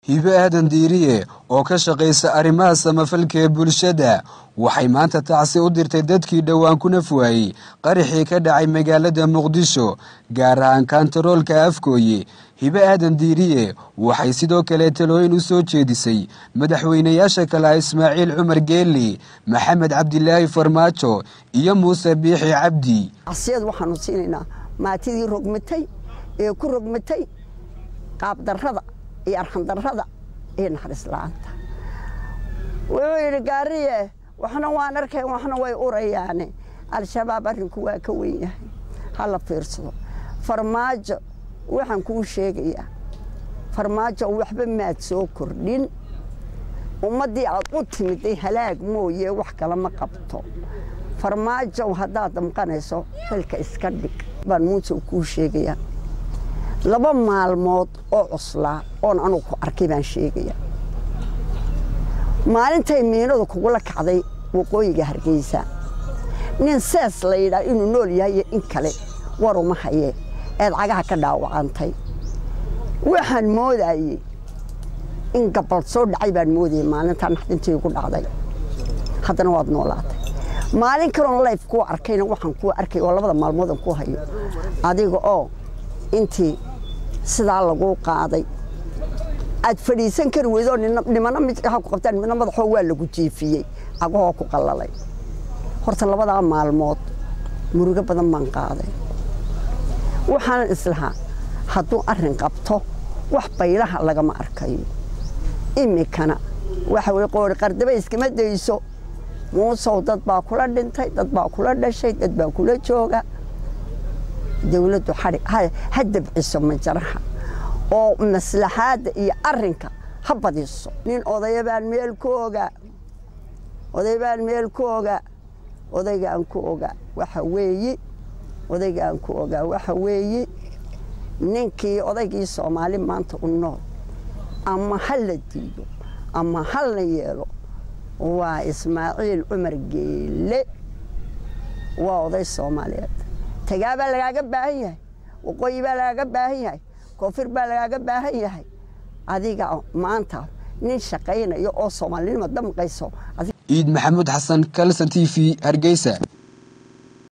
hibe aadan diiriye oo ka shaqaysa arrimaha samafalka ee bulshada waxay maanta tacsi u dirtay dadkii dhowaan ku naf waayey qaraxii ka dhacay magaalada muqdisho gaar ahaan kantaroolka afkooye hibe aadan diiriye waxay sidoo kale talooyin u soo jeedisay madaxweynayaasha kale ah ismaaciil cumar geeli maxamed cabdilaahi farmaajo iyo muuse biixi cabdi casiyad waxaanu siinaynaa maatidii rogmatay ee ku rogmatay qaabdarrada iyo arxandarrada iyo naxariis la'aanta wuxuu yidhi gaariye waxna waan arkay waxna way urayaane al-shabaab arrinku waa ka weyn yahay ha la fiirsado farmaajo waxaan kuu sheegayaa farmaajo waxba maad soo kordhin ummaddii aad u timiday halaag mooye wax kale ma qabto farmaajow haddaad damqanayso xilka iska dhig baan muusow kuu sheegayaa laba maalmood oo cuslaa oon anugu ku arkay baan sheegayaa maalintay miinadu kugula kacday waqooyiga hargeysa nin sees la yidhaa inuu nool yahay iyo in kale waruma hayee eed cagaha ka dhaawacantay waxaan moodayey in gabal soo dhacay baan moodayey maalintaa naxdintii igu dhacday haddana waad noolaatay maalin kaloon layf kuu arkayna waxaan kuu arkay oo labada maalmoodan ku hayo adiga oo intii sidaa laguu qaaday aad fadhiisan kari weydoo nimana mid ha ku qabtaan midna madaxoo waa lagu jiifiyey agahoo ku qallalay horta labadaa maalmood murugo badan baan qaaday waxaanan islahaa hadduu arrin qabto wax baylaha lagama arkayo iminkana waxa weye qoori qardaba iskama dayso muusow dad baa kula dhintay dad baa kula dhashay dad baa kula jooga dawladdu ha dabciso majaraha oo maslaxaadda iyo arrinka ha badiso nin odaya baan meel ku ogaa oday baan meel ku ogaa odayga aan ku ogaa waxa weeye odayga aan ku ogaa waxa weeye ninkii odaygii soomaali maanta u nool ama ha la diido ama ha la yeelo waa ismaaciil cumar geele waa oday soomaaliyeed tagaa baa lagaaga baahan yahay waqooyi baa lagaaga baahan yahay koonfur baa lagaaga baahan yahay adiga maanta nin shaqaynaya oo soomaalinima damqayso ciid maxamuud xasan kalson t v hargeysa